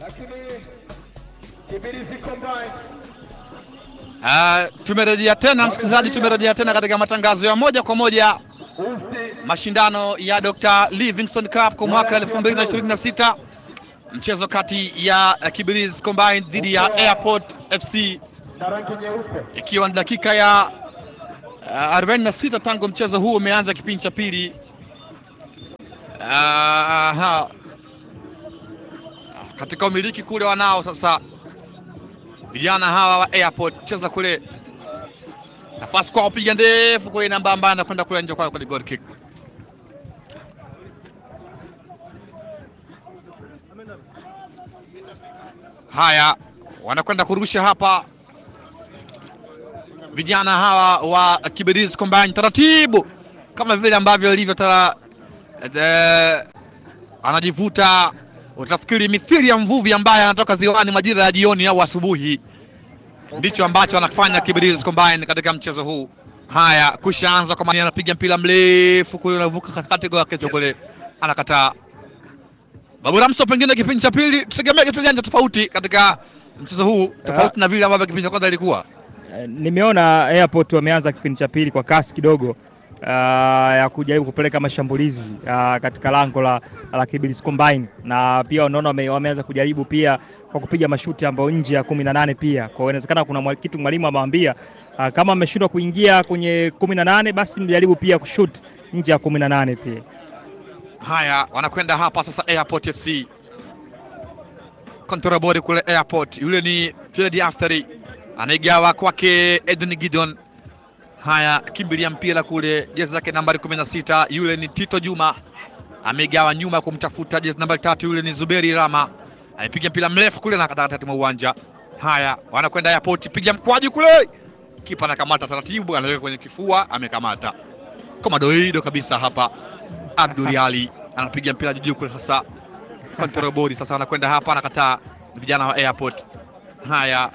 Uh, tumerejea tena msikilizaji, tumerejea tena katika matangazo ya moja kwa moja mashindano ya Dr. Livingstone Cup kwa mwaka 2026 mchezo kati ya Kibirizi Combined dhidi ya Airport FC ikiwa ni dakika ya uh, 46 tangu mchezo huu umeanza kipindi cha pili. Uh, aha. Katika umiliki kule wanao sasa vijana hawa wa Airport, cheza kule, nafasi kwa kupiga ndefu kule, namba ambayo anakwenda kule nje kwa kwenye goal kick. Haya, wanakwenda kurusha hapa vijana hawa wa Kibirizi Combined taratibu, kama vile ambavyo ilivyo tara eh, anajivuta utafikiri mithili ya mvuvi ambaye anatoka ziwani majira ya jioni au asubuhi. Ndicho ambacho anafanya Kibirizi Combined katika mchezo huu. Haya, kushaanza kwa maana anapiga mpira mrefu kule, unavuka katikati kwa kichwa kule, anakataa. Babu Ramso, pengine kipindi cha pili tutegemea kitu gani tofauti katika mchezo huu tofauti na vile ambavyo kipindi cha kwanza ilikuwa? Eh, Nimeona Airport wameanza kipindi cha pili kwa kasi kidogo uh, ya kujaribu kupeleka mashambulizi uh, katika lango la, la Kibirizi Combined na pia unaona wame, wameanza kujaribu pia kwa kupiga mashuti ambayo nje ya kumi na nane pia. Kwa hiyo inawezekana kuna mwa- kitu mwalimu amewambia uh, kama ameshindwa kuingia kwenye kumi na nane basi mjaribu pia kushoot nje ya kumi na nane pia. Haya, wanakwenda hapa sasa Airport FC. Control body kule Airport. Yule ni Fred Asteri. Anaigawa kwake Edwin Gideon. Haya, kimbilia mpira kule jezi zake nambari 16. Yule ni Tito Juma. Amegawa nyuma kumtafuta jezi nambari tatu. Yule ni Zuberi Rama. Amepiga mpira mrefu kule na katikati mwa uwanja. Haya, wanakwenda Airport, piga mkwaju kule. Kipa anakamata taratibu, anaweka kwenye kifua, amekamata. Komadoido kabisa hapa. Abdul Ali anapiga mpira juu kule sasa. Control body sasa anakwenda hapa anakataa vijana wa Airport. Haya.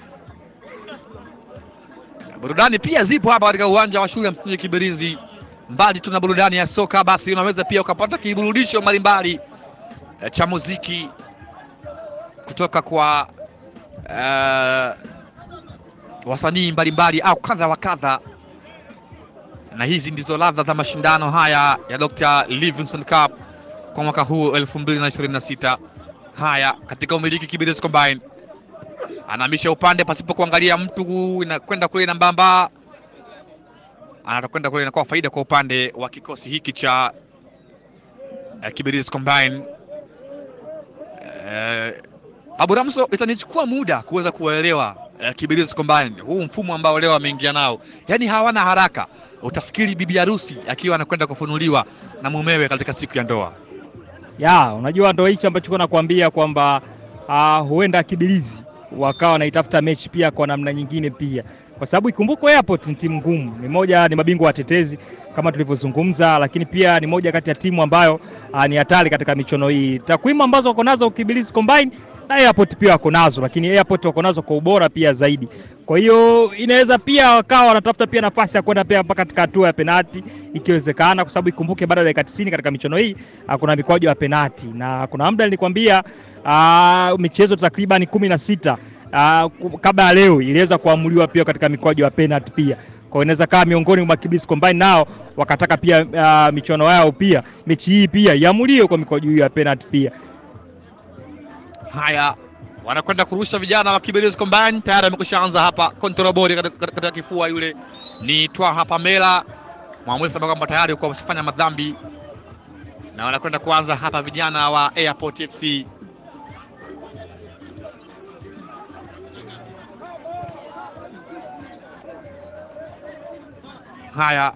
Burudani pia zipo hapa katika uwanja wa shule ya msingi Kibirizi. Mbali tuna burudani ya soka, basi unaweza pia ukapata kiburudisho mbalimbali eh, cha muziki kutoka kwa eh, wasanii mbalimbali au kadha wa kadha na hizi ndizo ladha za mashindano haya ya Dr. Livingstone Cup kwa mwaka huu 2026. Haya, katika umiliki Kibirizi Combined anahamisha upande pasipo kuangalia mtu, inakwenda kule na mbamba, anakwenda kule, inakuwa faida kwa upande wa kikosi hiki cha eh, Kibirizi Combined. Eh, Babu Ramso, itanichukua muda kuweza kuelewa eh, Kibirizi Combined huu mfumo ambao leo ameingia nao, yaani hawana haraka. Utafikiri bibi harusi akiwa anakwenda kufunuliwa na mumewe katika siku ya ndoa. Ya, unajua ndo hichi ambacho nakwambia kwamba uh, huenda Kibirizi wakawa wanaitafuta mechi pia kwa namna nyingine pia, kwa sababu ikumbukwe Airport ni timu ngumu, ni moja ni mabingwa watetezi kama tulivyozungumza, lakini pia ni moja kati ya timu ambayo uh, ni hatari katika michuano hii. Takwimu ambazo wako nazo Kibirizi Combined na Airport pia wako nazo, lakini Airport wako nazo kwa ubora pia zaidi. Kwa hiyo inaweza pia wakawa wanatafuta pia nafasi ya kwenda pia mpaka katika hatua ya penati ikiwezekana, kwa sababu ikumbuke baada ya dakika 90 katika michuano hii ah, kuna mikwaju ya penati na kuna muda nilikwambia ah, michezo takriban kumi na sita ah, ku- kabla ya leo iliweza kuamuliwa pia katika mikwaju ya penati pia. Kwa hiyo inaweza kaa miongoni mwa Kibirizi Combined nao wakataka pia ah, michuano yao pia mechi hii pia iamuliwe kwa mikwaju hiyo ya penati pia. Haya, wanakwenda kurusha vijana wa Kibirizi Combined, tayari amekushaanza hapa control body katika, katika, katika kifua. Yule ni Twaha Pamela, mwamuzi anasema kwamba tayari kwa wasifanya madhambi, na wanakwenda kuanza hapa vijana wa Airport FC. Haya,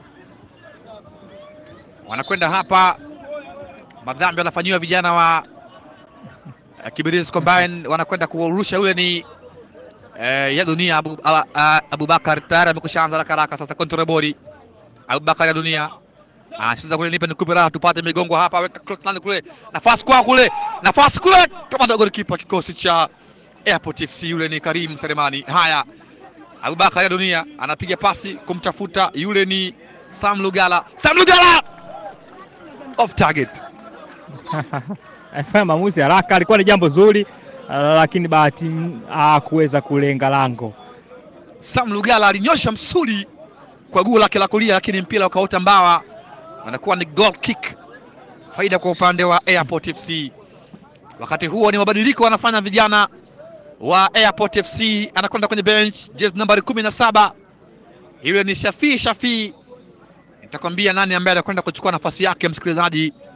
wanakwenda hapa, madhambi wanafanyiwa vijana wa eh, Kibirizi Combined, wanakwenda kuurusha. Yule ni eh, ya dunia Abu, a- a- Abubakar tayari amekushaanza haraka haraka. Sasa control body Abubakar ya dunia anacheza kule, nipe nikupe raha, tupate migongo hapa, weka cross line kule, nafasi kwa kule, nafasi kule, kama ndio golikipa kikosi cha Airport FC. Yule ni Karim Selemani. Haya, Abubakar ya dunia anapiga pasi kumtafuta, yule ni Sam Lugala. Sam Lugala off target. Alifanya maamuzi haraka, alikuwa ni jambo zuri lakini bahati hakuweza kulenga lango. Sam Lugala alinyosha msuli kwa guu lake la kulia, lakini mpira ukaota mbawa, anakuwa ni goal kick, faida kwa upande wa Airport FC. Wakati huo ni mabadiliko wanafanya vijana wa Airport FC, anakwenda kwenye bench jezi nambari kumi na saba iwe ni Shafii Shafii. Nitakwambia nani ambaye anakwenda kuchukua nafasi yake, msikilizaji.